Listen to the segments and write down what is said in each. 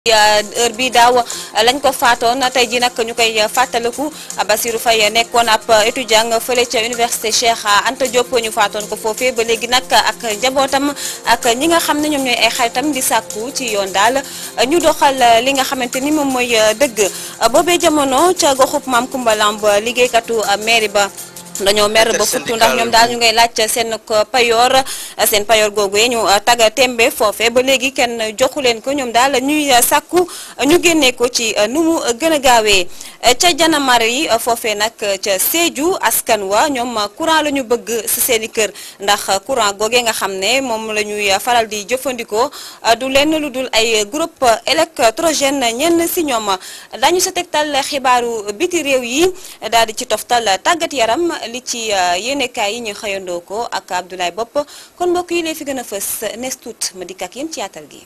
heure bi daaw lañ ko faatoon tey ji nag ñu koy fàttaliku Bassirou Faye nekkoon ab étudiant fële ca université Cheikh Anta Diop ñu faatoon ko foofee ba léegi nag ak njabootam ak ñi nga xam ne ñoom ñooy ay xaritam di sàkku ci yoon daal ñu doxal li nga xamante ni moom mooy dëgg boobee jamono ca goxub Maam Kumba Lamb liggéeykatu mairie ba dañoo mer ba futtu ndax ñoom daal ñu ngay laaj seen payoor seen payoor googu ñu taga tembe foofe ba léegi kenn joxu leen ko ñoom daal ñuy sàkku ñu génnee ko ci nu mu gën a gaawee ca janamar yi foofee nag ca Sédhiou askan wa ñoom courant la ñu bëgg si seen i kër ndax courant googee nga xam ne moom la ñuy faral di jëfandikoo du lenn lu dul ay groupe électrogène ñenn si ñoom dañu sa tegtal xibaaru biti réew yi daal di ci toftal tàggat yaram li ci yéenekaay yi ñu xëyandoo ko ak Abdoulaye Bopp kon mbokk yi lay fi gën a fës nees tuut ma dikk ak yéen ci yaatal gi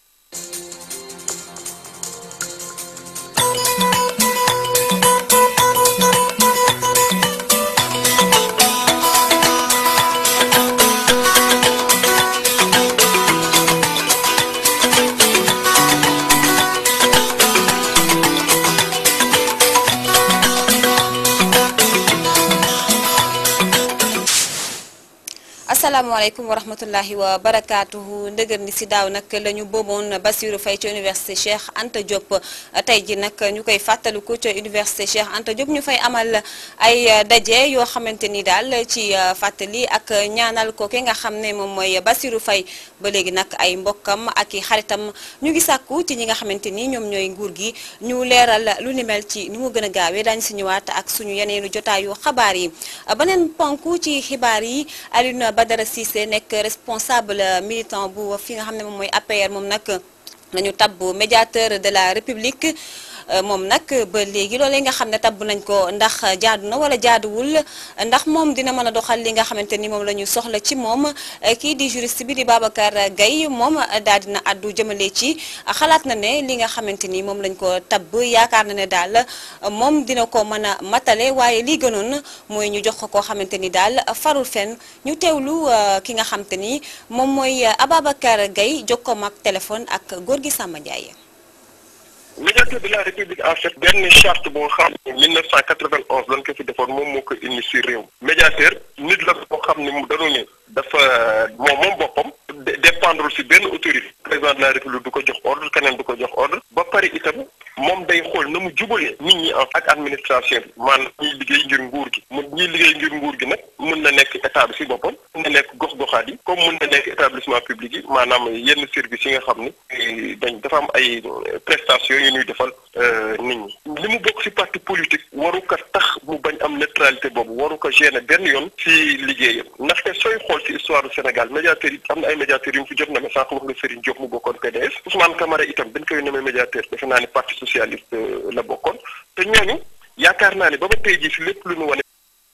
asalaamaaleykum wa rahmatullahi wa barakaatuhu ndëgër ni si daaw nag la ñu booboon Bassirou Faye ci université Cheikh Anta Diop tey ji nag ñu koy fàttaliku ca université Cheikh Anta Diop ñu fay amal ay daje yoo xamante ni daal ci fàttali ak ñaanal ko ki nga xam ne moom mooy Bassirou Faye ba léegi nag ay mbokkam ak i xaritam ñu ngi sàkku ci ñi nga xamante ni ñoom ñooy nguur gi ñu leeral lu ni mel ci ni mu gën a gaawee daañu si ñëwaat ak suñu yeneenu jotaayu xabaar yi beneen ponk ci xibaar yi Alioune Badara Cissé nekk responsable militant bu fi nga xam ne moom mooy APR moom nag nañu tabb médiateur de la République moom nag ba léegi loolee nga xam ne tabb nañ ko ndax jaadu na wala jaaduwul ndax moom dina mën a doxal li nga xamante ni moom la ñu soxla ci moom kii di juriste bi di Babacar Gaye moom daal dina addu jëmale ci xalaat na ne li nga xamante ni moom lañ ko tabb yaakaar na ne daal moom dina ko mën a matale waaye lii gënoon mooy ñu jox ko koo xamante ni daal farul fen ñu teewlu ki nga xamante ni moom mooy Ababacar Gaye jokkoom ak téléphone ak góor gi Samba Ndiaye. médiateur de la république en fait benn charte boo xam ne 1991 lañ ko fi defoon moom moo ko indi si réew médiateur nit la boo xam ne mu dañu ne dafa moom moom boppam dépendre si benn autorité président de la république du ko jox ordre keneen du ko jox ordre ba pare itam moom day xool na mu jubalee nit ñi ak administration bi maanaam ñuy liggéey ngir nguur gi mu ñuy liggéey ngir nguur gi nag mën na nekk état bi si boppam mën na nekk gox-goxaat yi comme mën na nekk établissement public yi maanaam yenn service yi nga xam ni dañ dafa am ay prestations yu ñuy defal nit ñi li mu bokk si parti politique waru ko tax mu bañ am neutralité boobu waru ko gêner benn yoon si liggéeyam ndaxte sooy xool si histoire du Sénégal médiateur yi am na ay médiateurs yu mu fi jot na mais sànq wax nga Serigne Diop mu bokkoon PDS Ousmane Camara itam dañ koy nommé médiateur defe naa ni parti socialiste la bokkoon te ñooñu yaakaar naa ne ba ba tey jii si lépp lu ñu wane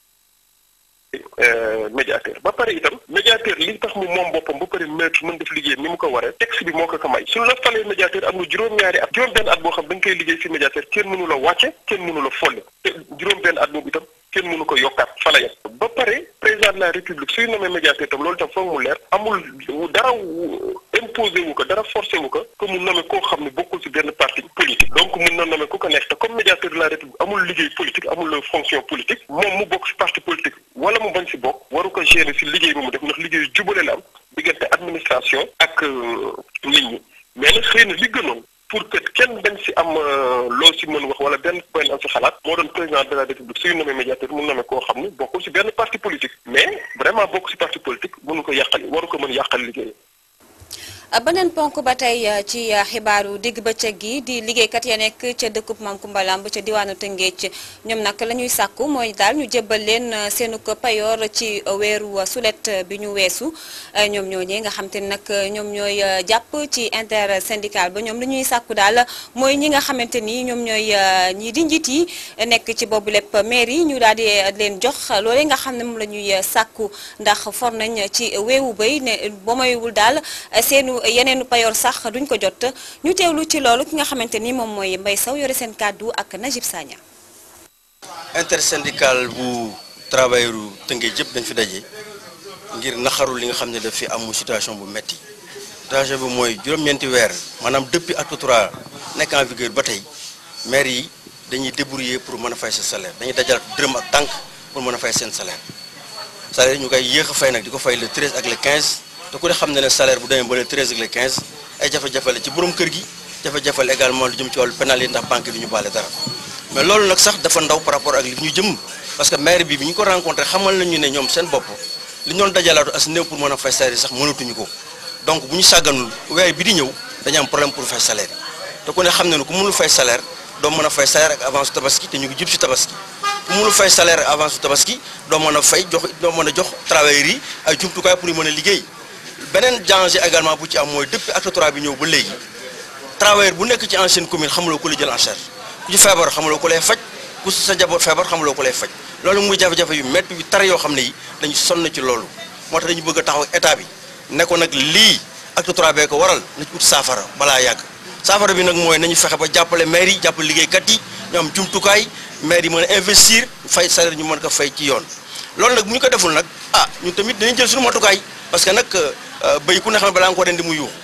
médiateur ba pare itam médiateur li tax mu moom boppam ba pare maître mën def liggéey ni mu ko waree texte bi moo ko ko may suñu la falee médiateur am na juróom-ñaari at juróom-benn at boo xam da nga koy liggéey si médiateur kenn mënu la wàcce kenn mënu la folle te juróom-benn at boobu itam kenn mënu ko yokkaat fa la yem ba pare président de la république suy nommé médiateur itam loolu itam foog mu leer amul dara imposé wu ko dara forcé wu ko que mu nommé koo xam ne bokkul si benn parti politique donc mun na nommé ku ko neex te comme médiateur de la république amul liggéey politique amul fonction politique moom mu bokk si parti politique wala mu bañ si bokk waru ko gérer si liggéey bi mu def ndax liggéey jubale la am diggante administration ak nit ñi mais nag xëy na li gënoon pour que kenn bañ si am loo si mën wax wala benn point am si xalaat moo doon président de la république suy nommé médiateur mu nommé koo xam ne bokkul si benn parti politique mais vraiment bokk si parti politique mënu ko yàqal waru ko mën yàqal liggéey beneen ponk ba tey ci xibaaru digg bëccëg gi di liggéeykat ya nekk ca dëkkub Maam Kumba Lamb ca diwaanu Tëngéej ñoom nag la ñuy sàkku mooy daal ñu jébbal leen seenu ko payoor ci weeru sulet bi ñu weesu ñoom ñooñee nga xam te ne nag ñoom ñooy jàpp ci intersyndical ba ñoom li ñuy sàkku daal mooy ñi nga xamante ni ñoom ñooy ñi di njiit yi nekk ci boobu lépp maire yi ñu daal di leen jox loolee nga xam ne moom la ñuy sàkku ndax for nañ ci weewu bay ne ba moywul daal seenu yeneenu payoor sax duñ ko jot ñu teewlu ci loolu ki nga xamante ni moom mooy Mbaye Sow yore seen kàddu ak Najib Sagna intersyndical bu travailleur Tëngéej yëpp dañ fi daje ngir naxaru li nga xam ne daf fi am situation bu metti danger bi mooy juróom-ñeenti weer maanaam depuis acte trois nekk en vigueur ba tey maire yi dañuy débrouiller pour mën a fay seen salaire dañuy dajal dërëm ak tànk pour mën a fay seen salaire salaire ñu koy yéex a fay nag di ko fay le 13 ak le 15 te ku ne xam ne ne salaire bu demee ba le 13 ak le 15 ay jafe-jafe la ci borom kër gi jafe-jafe la également lu jëm ci wàllu pénal yi ndax banque yi du ñu baale dara mais loolu nag sax dafa ndaw par rapport ak li ñu jëm parce que maire bi bi ñu ko rencontré xamal nañu ne ñoom seen bopp li ñu doon dajalaatu as néew pour mën a fay salaire yi sax mënatuñu ko donc bu ñu sàgganul weer bi di ñëw dañu am problème pour fay salaire yi te ku ne xam ne ne ku mënul fay salaire doo mën a fay salaire ak avance tabaski te ñu ngi jub si tabaski ku mënul fay salaire ak avance tabaski doo mën a fay jox doo mën a jox travailleurs yi ay jumtukaay pour ñu mën a liggéey beneen danger également bu ci am mooy depuis acte 3 bi ñëw ba léegi travailleur bu nekk ci ancienne commune xamuloo ko la jël en charge ku ci feebar xamuloo ko lay faj ku sa njaboot feebar xamuloo ko lay faj loolu muy jafe-jafe yu métti yu tar yoo xam ne yi dañu sonn ci loolu moo tax dañu bëgg a taxaw état bi ne ko nag lii acte 3 bee ko waral na ci ut saafara balaa yàgg saafara bi nag mooy nañu fexe ba jàppale maire yi jàppale liggéeykat yi ñu am jumtukaay maire yi mën a investir fay salaire ñu mën ko fay ci yoon loolu nag bu ñu ko deful nag ah ñun tamit dinañ jël suñu matukaay parce que nag béy ku ne xam ne balaa nga ko rendi mu yuux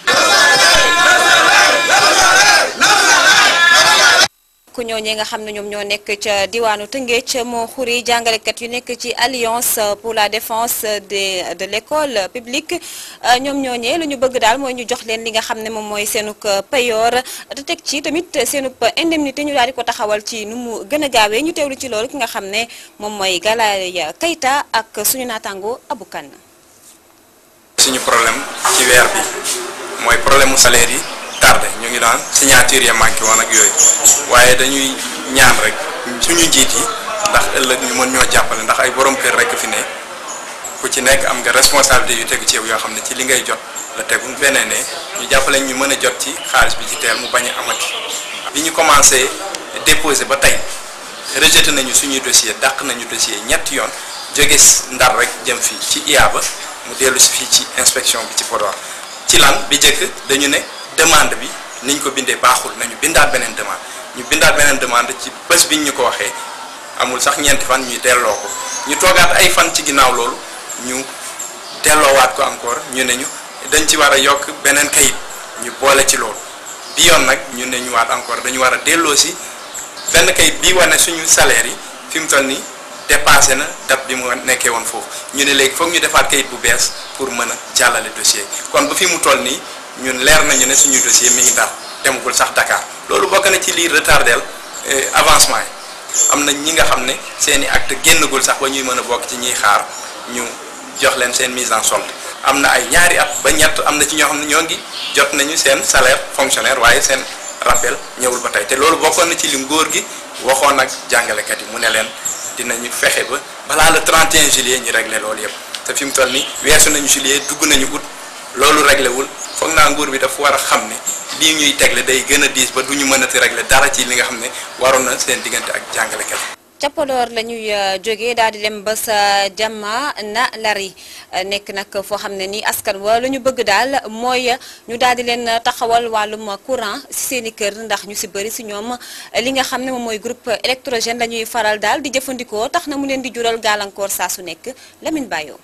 ku ñooñee nga xam ne ñoom ñoo nekk ca diwaanu Tëngéej moo xuri jàngalekat yu nekk ci alliance pour la défense de de l'école publique ñoom ñooñee lu ñu bëgg daal mooy ñu jox leen li nga xam ne moom mooy seenuk payoor te teg ci tamit seenub indemnité ñu daal di ko taxawal ci nu mu gën a gaawee ñu teewlu ci loolu ki nga xam ne moom mooy Galaye Keita ak suñu naataango Abou Kane suñu problème ci weer bi mooy problème mu salaire yi tardé ñu ngi daan signature ya manqué woon ak yooyu waaye dañuy ñaan rek suñu njiit yi ndax ëllëg ñu mën ñoo jàppale ndax ay borom kër rek fi ne ku ci nekk am nga responsabilité yu tegu ci yow yoo xam ne ci li ngay jot la tegu beneen ne ñu jàppale ñu mën a jot ci xaalis bi ci teel mu bañ a amati. bi ñu commencé déposé ba tey rejeté nañu suñuy dossier dàq nañu dossier ñetti yoon jóge ndar rek jëm fii ci IA ba mu dellu si fii ci inspection bi ci Podor ci lan bi njëkk dañu ne. demande bi niñ ko bindee baaxul nañu bindaat beneen demande ñu bindaat beneen demande ci bés biñ ñu ko waxee amul sax ñeenti fan ñuy delloo ko ñu toogaat ay fan ci ginnaaw loolu ñu delloowaat ko encore ñu ne ñu dañ ci war a yokk beneen kayit ñu boole ci loolu bi yoon nag ñu ne ñu waat encore dañu war a delloo si benn kayit bii wane suñu salaire yi fi mu toll nii dépassé na date bi mu nekkee woon foofu ñu ne léegi foog ñu defaat kayit bu bees pour mën a jàllale dossier kon ba fi mu toll nii ñun leer nañu ne suñu dossier mi ngi Ndar demagul sax Dakar loolu bokk na ci lii retardel avancement yi am na ñi nga xam ne seen i acte génnagul sax ba ñuy mën a bokk ci ñuy xaar ñu jox leen seen mise en solde am na ay ñaari at ba ñett am na ci ñoo xam ne ñoo ngi jot nañu seen salaire fonctionnaire waaye seen rappel ñëwul ba tey te loolu bokkoon na ci li ngóor gi waxoon ak jàngalekat yi mu ne leen dinañu fexe ba balaa le 31 juillet ñu régler loolu yëpp te fi mu toll nii weesu nañu juillet dugg nañu août loolu réglé wul foog naa nguur bi dafa war a xam ne lii ñuy tegle day gën a diis ba du ñu mënati réglé dara ci li nga xam ne waroon na seen diggante ak jàngalekat ca Podor la ñuy jógee daal di dem ba sa jàmma na lari nekk nag foo xam ne ni askan wa la ñu bëgg daal mooy ñu daal di leen taxawal wàllum courant si seen i kër ndax ñu si bëri si ñoom li nga xam ne moom mooy groupe électrogène la ñuy faral daal di jëfandikoo tax na mu leen di jural gàllankoor saa su nekk Lamine Bayo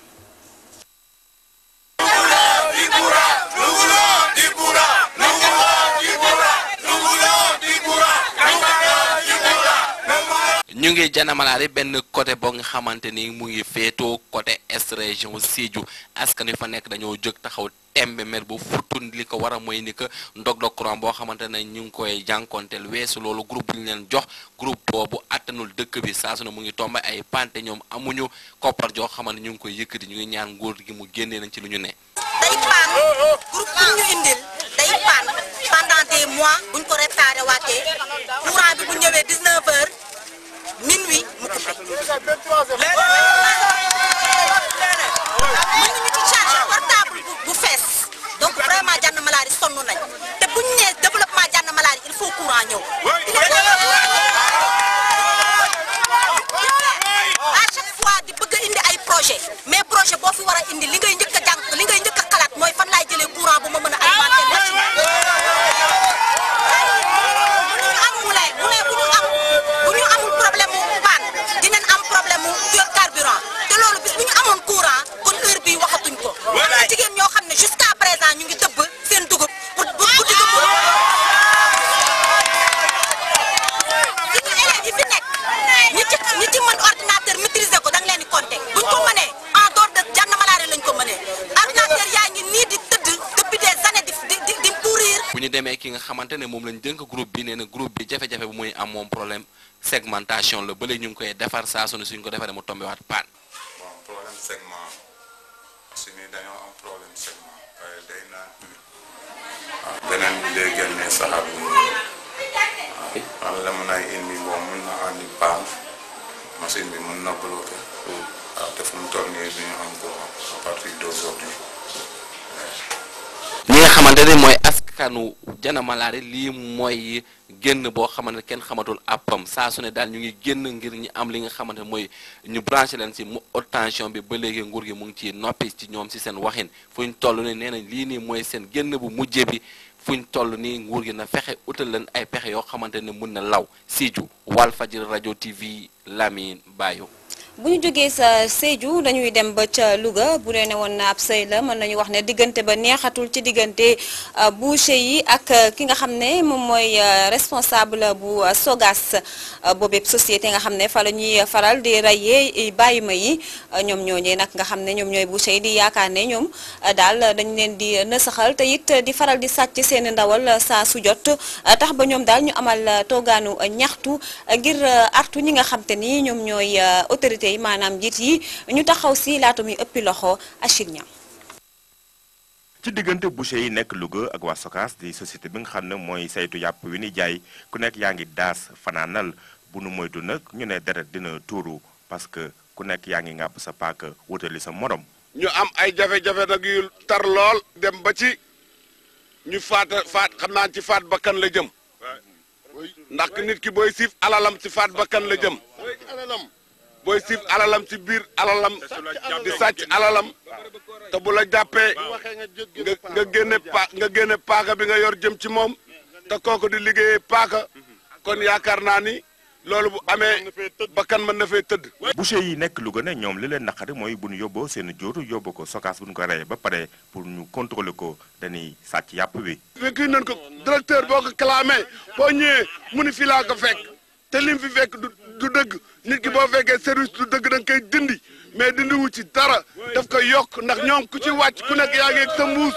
ñu ngi janamalaari benn côté boo nga xamante ni mu ngi féetoo côté est région Sédhiou askan wi fa nekk dañoo jóg taxaw tembe mer bu futun li ko war a mooy ni que ndog dog courant boo xamante ne ñu ngi koy jànkonteel weesu loolu groupe bu ñu leen jox groupe boobu attanul dëkk bi saa su ne mu ngi tombe ay pante ñoom amuñu koppar joo xamante ñu ngi koy yëkkati ñu ngi ñaan nguur gi mu génnee nañ ci lu ñu ne day paan groupe bu ñu indil day paan pendant des mois buñ ko réparé waatee courant bi bu ñëwee 19 heures minuit mu coupé. mën nañu ci charge portable bu bu fees donc vraiment jànn malaari sonn nañ te buñ nee développement jànn malaari il faut courant ñëw. à chaque fois di bëgg a indi ay projet mais projet boo fi war a indi li ngay njëkk a jàng li ngay njëkk a xalaat mooy fan laay jëlee courant bu ma mën a alimenter machine ki nga xamante ne moom lañ dënk groupe bi nee na groupe bi jafe-jafe bu muy am moom problème segmentation la ba léegi ñu ngi koy defar saa su ne suñ ko defaree mu tombé waat paan. bon problème segment su ni dañoo am problème segment waaye day naan waaw beneen bi day génne saxaar bu waaw la mën ay indi boobu mun na andi paan machine bi mun na bloqué waaw te fu mu toll nii duñu am ko à partir d'aujourd'hui ñi nga xamante ne mooy askanu Jana Malaari lii mooy génn boo xamante ne kenn xamatul àppam saa su ne daal ñu ngi génn ngir ñu am li nga xamante ne mooy ñu branché leen si mu haute tension bi ba léegi nguur gi mu ngi ci noppi ci ñoom si seen waxin fu ñu toll nii nee nañ lii nii mooy seen génn bu mujje bi fu ñu toll nii nguur gi na fexe utal leen ay pexe yoo xamante ne mun na law Sédhiou Walfadjri rajo TV Lamine Bayo bu ñu jógee sa Sédhiou dañuy dem ba ca Louga bu dee ne woon na ab sëy la mën nañu wax ne diggante ba neexatul ci diggante boucher yi ak ki nga xam ne moom mooy responsable bu Sogas boobee société nga xam ne fa la ñuy faral di rayee bàyyi ma yi ñoom ñooñee nag nga xam ne ñoom ñooy boucher yi di yaakaar ne ñoom daal dañ leen di nësaxal te it di faral di sàcc seen ndawal saa su jot tax ba ñoom daal ñu amal toogaanu ñaxtu ngir artu ñi nga xam te ni ñoom ñooy autorité yi maanaam njiit yi ñu taxaw si laata muy ëppi loxo Achille Niang ci diggante boucher yi nekk Louga ak waa Sokas di société bi nga xam ne mooy saytu yàpp wi ni jaay ku nekk yaa ngi daas fanaanal bu nu moytu nag ñu ne deret dina tuuru parce que ku nekk yaa ngi ngàbb sa paaka wutali sa morom. ñu am ay jafe-jafe nag yu tar lool dem ba ci ñu faat faat xam naa ci faat bakkan la jëm ndax nit ki booy siif alalam ci faat bakkan la jëm booy siif alalam ci biir alalam di sàcc alalam te bu la jàppee nga nga génne pa nga génne paaka bi nga yor jëm ci moom te kooku di liggéeyee paaka kon yaakaar naa ni loolu bu amee bakkan mën na fee tëdd. boucher yi nekk Louga ne ñoom li leen naqari mooy bu ñu yóbboo seen jur yóbbu ko Sokas bu ñu ko reyee ba pare pour ñu contrôler ko dañuy sàcc yàpp bi. kii nañ ko directeur boo ko clamé boo ñëwee mu ni fii laa ko fekk te lim fi fekk du du dëgg nit ki boo fekkee service du dëgg da nga koy dindi mais dindi wu ci dara daf koy yokk ndax ñoom ku ci wàcc ku nekk yaa ngi ak sa mbuus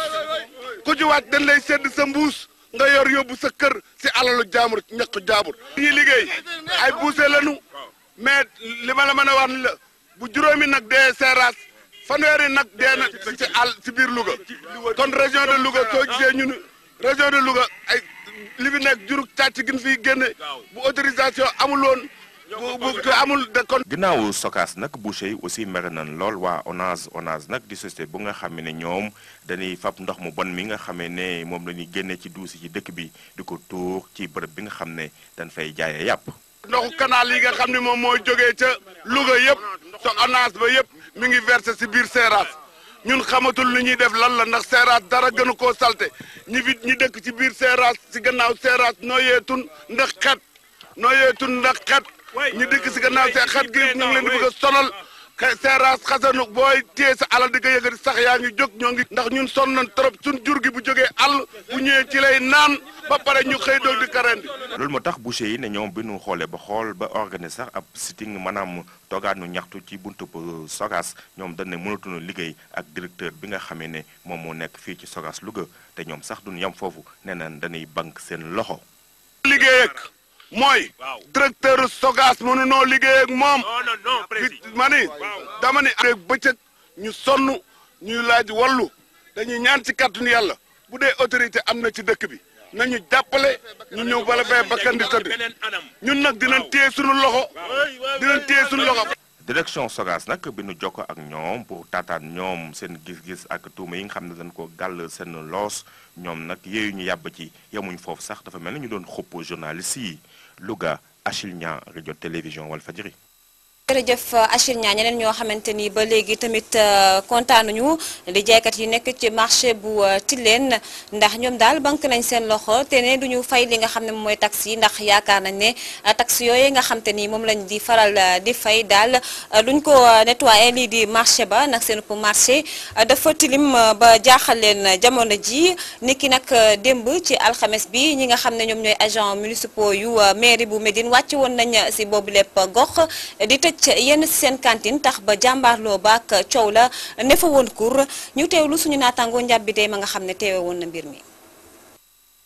ku ci wàcc dañ lay sedd sa mbuus nga yor yóbbu sa kër si alalu jaamur ñaq jaamur. ñuy liggéey ay buuse lañu mais li ma la mën a wax ni la bu juróomi nag dee seeraas fanweeri nag dee na si àll si biir Louga kon région de Louga soo gisee ñu ni région de Louga ay li fi nekk jurug càcc gin fiy génne bu autorisation amul woon bu bu amul de kon. ginnaawu Sokas nag boucher yi aussi mere nañ lool waa ONAS ONAS nag di société bu nga xam ne ñoom dañuy fab ndox mu bon mi nga xamee ne moom la ñuy génnee ci duusi ci dëkk bi di ko tuur ci bërëb bi nga xam ne dañ fay jaayee yàpp. ndoxu canal yi nga xam ne moom mooy jógee ca Louga yëpp te ONAS ba yëpp mi ngi versé si biir Seeraas ñun xamatul lu ñuy def lan la ndax Seeraas dara gënu koo salte ñi fi ñi dëkk ci biir Seeraas si gannaaw Seeraas nooyeetun ndax xet nooyeetun ndax xet ñi dëkk si gannaaw see xet gi ñu ngi leen di bëgg a sonal Seeraas xasanu booy téye sa alal di ko yëgati sax yaa ngi jóg ñoo ngi ndax ñun sonn nañ trop suñ jur gi bu jógee àll bu ñëwee ci lay naan ba pare ñu xëy doog di karendi loolu moo tax boucher yi ne ñoom bi ñu xoolee ba xool ba organiser sax ab sitting maanaam toogaanu ñaxtu ci buntu bu Sogas ñoom dañ ne mënatuñu liggéey ak directeur bi nga xamee ne moom moo nekk fii ci Sogas Louga te ñoom sax duñu yem foofu nee nañ dañuy bank seen loxo. liggéey ak mooy directeur Sogas mënunoo liggéey ak moom ma ni dama ni rek bëccëg ñu sonn ñuy laaj wallu dañuy ñaan ci kàttanu yàlla bu dee autorité am na ci dëkk bi nañu jàppale ñu ñëw bala fee bakkan di tëdd ñun nag dinañ téye suñu loxo dinañ téye suñu loxo direction Sogas nag bi nu jokko ak ñoom pour taataan ñoom seen gis-gis ak tuuma yi nga xam ne dañ ko gàll seen loos ñoom nag yéeyu ñu yàbb ci yemuñ foofu sax dafa mel ni ñu doon xupp journaliste yi Louga Achille Niang rajo télévision Walfadjri jërëjëf Achille Niang ñeneen ñoo xamante ni ba léegi tamit kontaanuñu di jaaykat yi nekk ci marché bu Tilène ndax ñoom daal banque nañ seen loxo te ne duñu fay li nga xam ne moom mooy taxe yi ndax yaakaar nañ ne taxe yooyu nga xam te ni moom lañ di faral di fay daal duñ ko nettoyé lii di marché ba nag seen pour marché dafa tilim ba jaaxal leen jamono ji niki nag démb ci alxames bi ñi nga xam ne ñoom ñooy agent municipaux yu mairie bu Médine wàcc woon nañ si boobu lépp gox di tëj yenn si seen cantine tax ba jàmbaarloo baak coow la ne fa woon kur ñu teewlu suñu naataangoo njàbbite ma nga xam ne teewe woon na mbir mi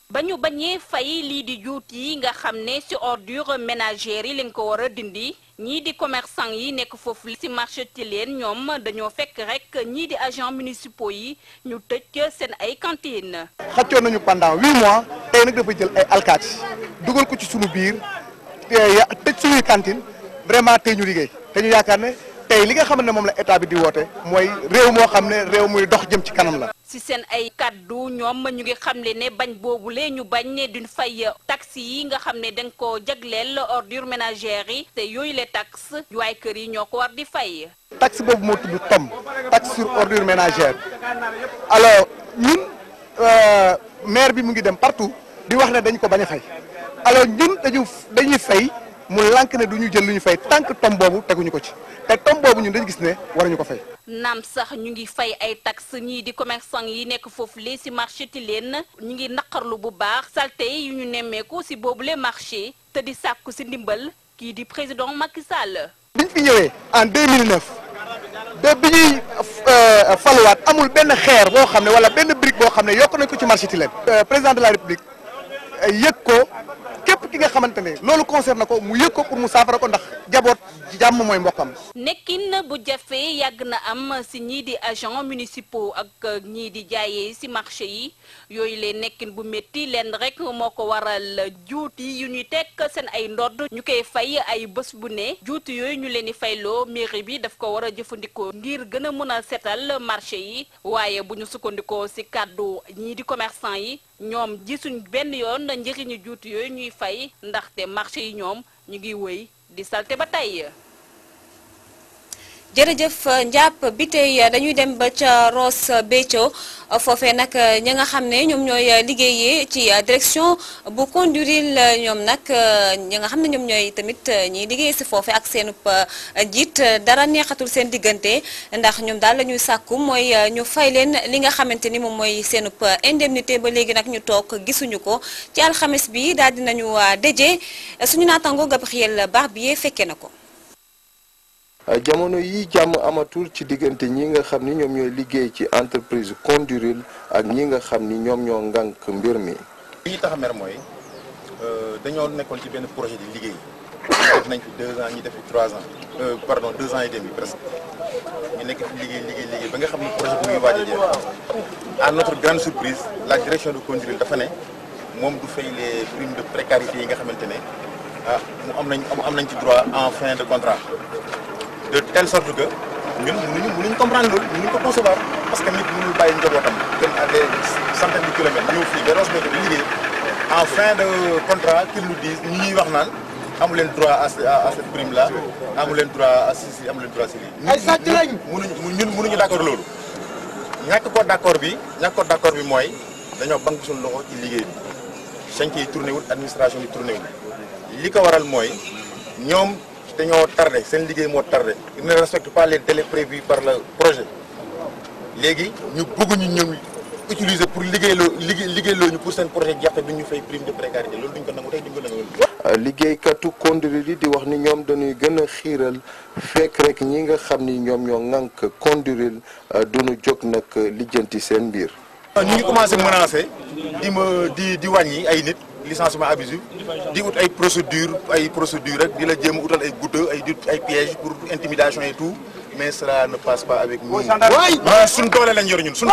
ba ñu bañee fay lii di juut yi nga xam ne ci ordure ménagère yi lañ ko war a dindi ñii di commerçant yi nekk foofu ci marché Tilène ñoom dañoo fekk rek ñii di agents municipaux yi ñu tëj seen ay cantines. xëccoon nañu pendant huit mois tey nag dafa jël ay alkaati dugal ko ci sunu biir tëj suñuy cantine vraiment tey ñu liggéey te ñu yaakaar ne tey li nga xam ne moom la état bi di woote mooy réew moo xam ne réew muy dox jëm ci kanam la. ci seen ay kàddu ñoom ñu ngi xamle ne bañ boobule ñu bañ ne duñ fay taxes yi nga xam ne dañ ko jagleel ordure ménagère yi te yooyu le taxes waaye kër yi ñoo ko war di fay. taxe boobu moo tudd TOM taxe sur ordure ménagère alors ñun maire bi mu ngi dem partout di wax ne dañ ko bañ a fay alors ñun dañu dañuy fay mu lànk ne du ñu jël lu ñu fay tant que TOM boobu teguñu ko ci te TOM boobu ñun dañu gis ne waruñu ko fay. naam sax ñu ngi fay ay taxes ñii di commerçant yi nekk foofu lee ci marché Tilène ñu ngi naqarlu bu baax salte yu ñu nemmeeku ci boobule marché te di sàkku ci ndimbal kii di président Macky Sall. biñ fi ñëwee en 2009 ba bi ñuy faluwaat amul benn xeer boo xam ne wala benn brique boo xam ne yokk nañ ko ci marché Tilène. président de la république yëg ko képp ki nga xamante ne loolu concerne ko mu yëg ko pour mu saafara ko ndax jaboot jàmm mooy mbokkam. nekkin bu jafe yàgg na am ci ñii di agents municipaux ak ñii di jaayee ci marché yi yooyu leen nekkin bu métti leen rek moo ko waral juuti yu ñuy teg seen ay ndodd ñu koy fay ay bés bu ne juuti yooyu ñu leen di fayloo mairie bi daf ko war a jëfandikoo ngir gën a mën a setal marché yi waaye bu ñu sukkandikoo ci kàddu ñii di commerçant yi ñoom gisuñ benn yoon njëriñu juuti yooyu ñuy fay ndaxte marché yi ñoom ñu ngi wëy di salte ba tey jërëjëf njàpp bi tey dañuy dem ba ca Ross Béthio foofee nag ñi nga xam ne ñoom ñooy liggéeyee ci direction bu Condurile ñoom nag ñi nga xam ne ñoom ñooy tamit ñiy liggéey si foofe ak seenub jiit dara neexatul seen diggante ndax ñoom daal la ñuy sàkku mooy ñu fay leen li nga xamante ni moom mooy seenub indemnité ba léegi nag ñu toog gisuñu ko ci alxames bi daal dinañu déje suñu naatango Gabriel Barbier fekke na ko jamono yi jàmm amatul ci diggante ñi nga xam ni ñoom ñooy liggéey ci entreprise Condurile ak ñi nga xam ni ñoom ñoo ngànk mbir mi. li ñu tax a mer mooy dañoo nekkoon ci benn projet di liggéey def nañ fi deux ans ñi def fi trois ans pardon deux ans et demi presque ñu nekk fi liggéey liggéey liggéey ba nga xam ni projet bi muy waaj a jeex à notre grande surprise la direction de Condurile dafa ne moom du fay les primes de précarité yi nga xamante ne ah mu am nañ am nañ ci droit en fin de contrat. de telle sorte que ñun mënuñu mënuñu comprendre loolu mënuñu ko concevoir parce que nit mënul bàyyi njabootam dem à des centaines de kilomètres ñëw fii ba Ross Béthio di liggéey en fin de contrat qu'ils nous disent ñi ñuy wax naan amu leen droit à à cette prime là amu leen droit à si si amu leen droit si lii. ay sàcc lañ mënuñu ñun mënuñu d' accord loolu ñàkk ko d' accord bi ñàkk ko d' accord bi mooy dañoo banque suñu loxo ci liggéey bi chantier yi tourné wul administration yi tourné wul li ko waral mooy ñoom. dañoo tardé seen liggéey moo tardé ils ne respectent pas les délais prévus par le projet léegi ñu bëgg ñu ñëw utiliser pour liggéeyloo liggéey liggéeyloo ñu pour seen projet jeexte duñ ñu fay prime de précarité loolu duñ ko nangu tey duñ ko nangu liggéeykatu Condurile yi di wax ni ñoom dañuy gën a xiiral fekk rek ñi nga xam ni ñoom ñoo ŋànk Condurile duñu jóg nag lijjanti seen mbir. ñu ngi commencé menacé di ma di di wàññi ay nit. licenciement abusif di ut ay procédure ay procédure rek di la jéem a utal ay goutte ay di ay piège pour intimidation et tout mais cela ne passe pas avec nous. waay ñun suñ doole lañ yor ñun suñ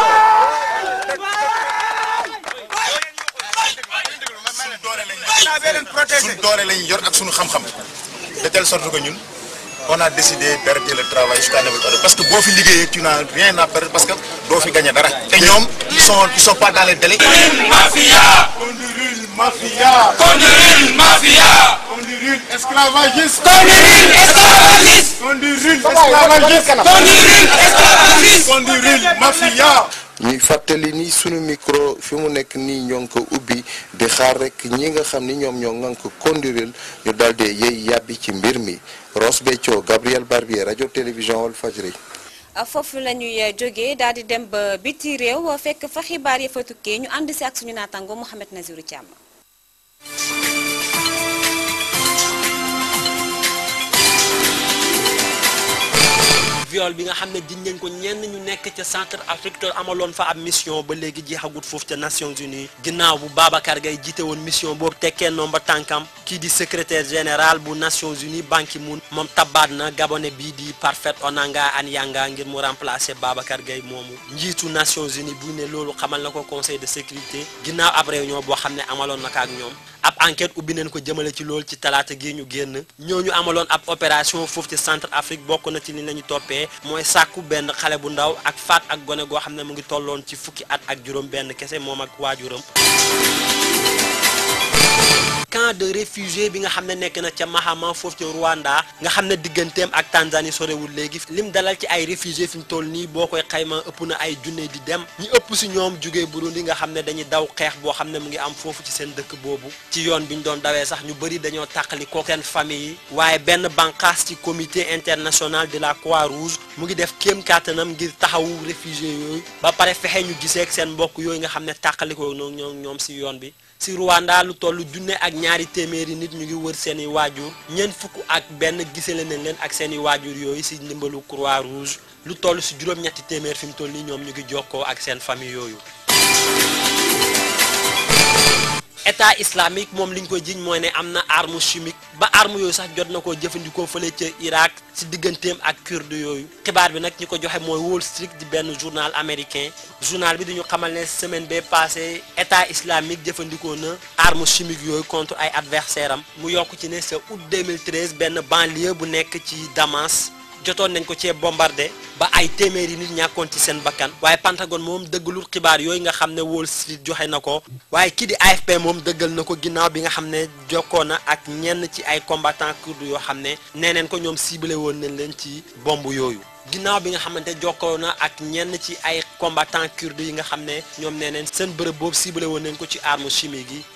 doole. suñ doole lañ yor ak suñu xam-xam de telle sorte que ñun on a décidé d'arrêter le travail jusqu'à nouvel ordre parce que boo fi liggéeyee tu n'as rien à perdre parce que doo fi gagné dara. te ñoom ils sont ils sont pas dans les délais. mafia. mafia. Condurile mafia. Condurile esclavagiste. Condurile esclavagiste. Condurile esclavagiste. Condurile esclavagiste. Condurile mafia. ñuy fàttali ni sunu micro fi mu nekk nii ñoo ngi ko ubbi di xaar rek ñi nga xam ni ñoom ñoo ngànk Condurile ñu daal di yey yàbbi ci mbir mi Ross Béthio Gabriel Barbier rajo télévision Walfadjri foofu la ñuy jógee daal di dem ba biti réew fekk fa xibaar ya fa tukkee ñu ànd si ak suñu naataango Mouhamed Nazirou Thiam. viol bi nga xam ne jiñ nañ ko ñenn ñu nekk ca centre Afrique te amaloon fa ab mission ba léegi jeexagut foofu ca Nations Unies ginnaaw bu Babacar Gaye jiite woon mission boobu tekkee noom ba tànkam kii di secrétaire général bu Nations Unies Ban Ki-moon moom tabaat na gabonais bii di Parfait Onanga Anyanga ngir mu remplacer Babacar Gaye moomu njiitu Nations Unies bu ne loolu xamal na ko conseil de sécurité ginnaaw ab réunion boo xam ne amaloon na ko ak ñoom ab enquête ubbi nañ ko jëmale ci loolu ci talaata gi ñu génn ñooñu amaloon ab opération foofu ci centre Afrique bokk na ci li lañu toppee mooy sàkku benn xale bu ndaw ak faat ak gone goo xam ne mu ngi tolloon ci fukki at ak juróom benn kese moom ak waajuram camp de réfugié bi nga xam ne nekk na ca Mahama foofu ca Rwanda nga xam ne digganteem ak Tanzanie sorewul léegi lim dalal ci ay réfugié fi ñu toll nii boo koy xayma ëpp na ay junne di dem ñi ëpp si ñoom jugee Burundi nga xam ne dañuy daw xeex boo xam ne mu ngi am foofu ci seen dëkk boobu ci yoon bi ñu doon dawee sax ñu bëri dañoo tàqali ko seen famille yi waaye benn bànqaas ci comité international de la Croix-Rouge mu ngi def kéem kàttanam ngir taxawu réfugié yooyu ba pare fexe ñu gisee ak seen mbokk yooyu nga xam ne tàqalikoo ñoom ñoom si yoon bi si Rwanda lu toll junne ak ñaari téeméeri nit ñu ngi wër seeni waajur ñeent fukk ak benn gisale nañ leen ak seeni waajur yooyu si ndimbalu Croix Rouge lu toll si juróom-ñetti téeméer fi mu toll nii ñoom ñu ngi jokkoo ak seen famille yooyu. état islamique moom li ñu koy jiñ mooy ne am na arme chimique ba arme yooyu sax jot na koo jëfandikoo fële ca Irak si digganteem ak kurde yooyu xibaar bi nag ñi ko joxe mooy Wall Street di benn journal américain journal bi dañu xamal ne semaine bee passé état islamique jëfandikoo na arme chimique yooyu contre ay adversaire am mu yokk ci ne sa août 2013 benn banlieue bu nekk ci Damas jotoon nañ ko cee bombardé ba ay téeméeri nit ñàkkoon ci seen bakkan waaye Pentagone moom dëggalul xibaar yooyu nga xam ne Wall Street joxe na ko waaye kii di AFP moom dëggal na ko ginnaaw bi nga xam ne jokkoo na ak ñenn ci ay combattants kurdes yoo xam ne nee neen ko ñoom ciblé woon nañ leen ci bomb yooyu ginnaaw bi nga xamante jokkoo na ak ñenn ci ay combattants kurdes yi nga xam ne ñoom nee neen seen bërëb boobu ciblé woon nañ ko ci arme chimique yi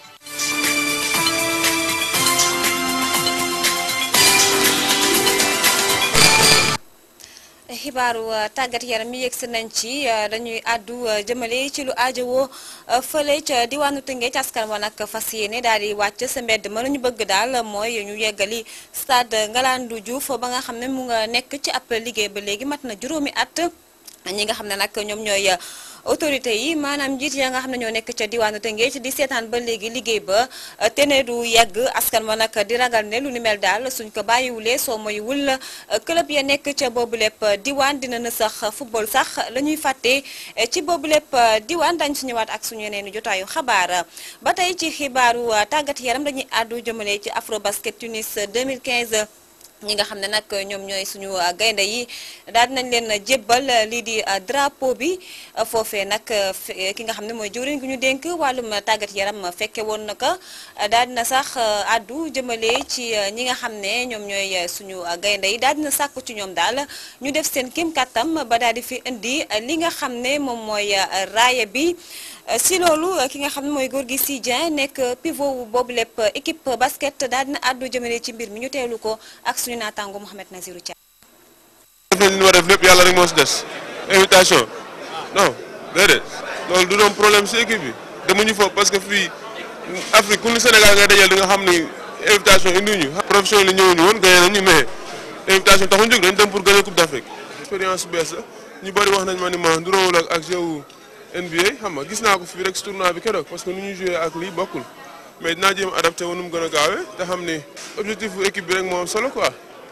xibaaru tàggat yaram mi yegsi nañ ci dañuy àddu jëmale ci lu aajowoo fële ca diwaanu Tëngéej askan wa nag fas yéene daal di wàcc sa mbedd ma la ñu bëgg daal mooy ñu yeggali stade Ngalandou Diouf ba nga xam ne mu nga nekk ci ab liggéey ba léegi mat na juróomi at ñi nga xam ne nag ñoom ñooy autorité yi maanaam njiit ya nga xam ne ñoo nekk ca diwaanu Tëngéej di seetaan ba léegi liggéey ba te ne du yegg askan wa nag di ragal ne lu ni mel daal suñ ko bàyyiwulee soo moywul club ya nekk ca boobu lépp diwaan dina na sax football sax la ñuy fàtte ci boobu lépp diwaan dañ si ñëwaat ak suñu yeneen jotaayu xabaar ba tey ci xibaaru tàggat yaram dañuy àddu jëmale ci Afrobasket Tunis 2015 ñi nga xam ne nag ñoom ñooy suñu gaynde yi daal dinañ leen jébbal lii di drapeau bi foofee nag ki nga xam ne mooy jëwriñ gu ñu dénk wàllum tàggat yaram fekke woon na ko daal dina sax addu jëmale ci ñi nga xam ne ñoom ñooy suñu gaynde yi daal dina sàkku ci ñoom daal ñu def seen kim kàttam ba daal di fi indi li nga xam ne moom mooy raaya bi si loolu ki nga xam ne mooy góor gi si Dieng nekk pivot wu boobu lépp équipe basket daal dina àddu jëmale ci mbir mi ñu teelu ko ak suñu naataango Mouhamed Nazirou Dia. def nañ li ñu war a def lépp yàlla rek moo si des invitation non déedéet loolu du doon problème si équipe bi demuñu foofu parce que fii Afrique ku ni Sénégal ngay dajal di nga xam ni invitation indi ñu profession li ñëwuñu woon gagné nañu mais invitation taxuñu jóg dañ dem pour gagner coupe d'Afrique expérience bees la ñu bëri wax nañ ma ni ma nduroowul ak ak jeu NBA xam nga gis naa ko fii rek si tournoi bi keroog parce que nu ñuy joué ak lii bokkul mais dinaa jéem adapté wu nu mu gën a gaawee te xam ni objectif bu équipe bi rek moo am solo quoi.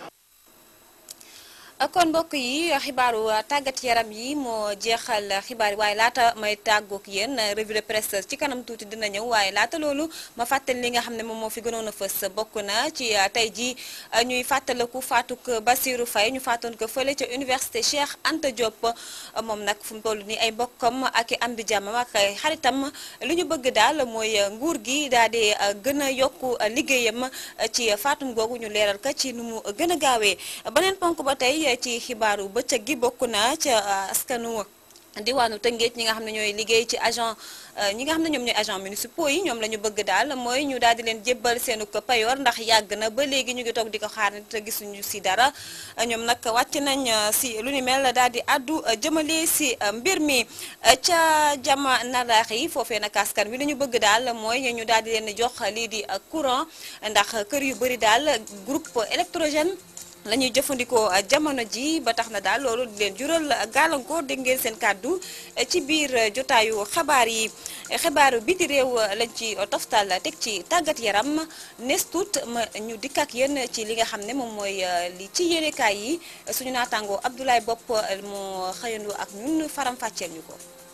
kon mbokk yi xibaaru tàggat yaram yi moo jeexal xibaar yi waaye laata may tàggoog yéen revue de presse ci kanam tuuti dina ñëw waaye laata loolu ma fàttali li nga xam ne moom moo fi gënoon a fës bokk na ci tey ji ñuy fàttaliku faatuk Bassirou Faye ñu faatoon ko fële ca université Cheikh Anta Diop moom nag fu mu toll nii ay mbokkam ak i am di jàmmam ak xaritam li ñu bëgg daal mooy nguur gi daal di gën a yokku liggéeyam ci faatum googu ñu leeral ko ci nu mu gën a gaawee beneen ponk ba tey ci xibaaru bëccëg gi bokk na ca askanu diwaanu Tëngéej ñi nga xam ne ñooy liggéey ci agent ñi nga xam ne ñoom ñooy agent municipaux yi ñoom la ñu bëgg daal mooy ñu daal di leen jébbal seenu ko payoor ndax yàgg na ba léegi ñu ngi toog di ko xaar te gisuñu si dara ñoom nag wàcc nañ si lu ni mel daal di addu jëmale si mbir mi ca jama naraax yi foofee nag askan wi li ñu bëgg daal mooy ñu daal di leen jox lii di courant ndax kër yu bëri daal groupe électrogène la ñuy jëfandikoo jamono ji ba tax na daal loolu di leen jural gàllankoor dégg ngeen seen kàddu ci biir jotaayu xabaar yi xibaaru biti réew lañ ci toftal teg ci tàggat yaram nes tuut ma ñu dikk ak yéen ci li nga xam ne moom mooy li ci yéenekaay yi suñu naataangoo Abdoulaye Bopp moo xëyandu ak ñun faram fàcceel ñu ko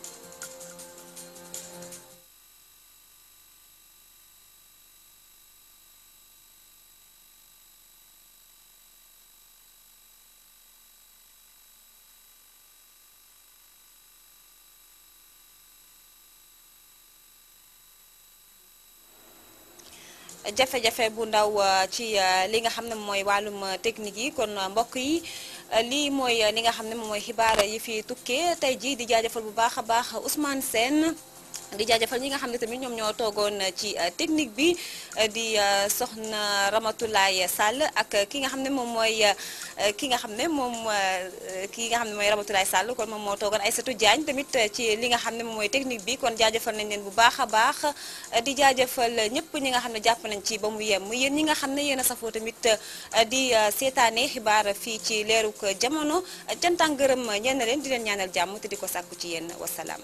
jafe-jafe bu ndaw ci li nga xam ne mooy wàllum technique yi kon mbokk yi lii mooy li nga xam ne moom mooy xibaar yi fi tukkee tey jii di jaajëfal bu baax a baax Ousmane Sène di jaajëfal ñi nga xam ne tamit ñoom ñoo toogoon ci technique bi di soxna Ramatoulaye Sall ak ki nga xam ne moom mooy ki nga xam ne moom ki nga xam ne mooy Ramatoulaye Sall kon moom moo toogoon Aïssatou Diagne tamit ci li nga xam ne moom mooy technique bi kon jaajëfal nañ leen bu baax a baax di jaajëfal ñëpp ñi nga xam ne jàpp nañ ci ba mu yem yéen ñi nga xam ne yéen a safoo tamit di seetaane xibaar fii ci leeruk jamono cantan gërëm ñenn leen di leen ñaanal jàmm te di ko sàkku ci yéen wasalaam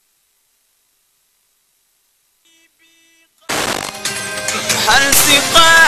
هل سقاك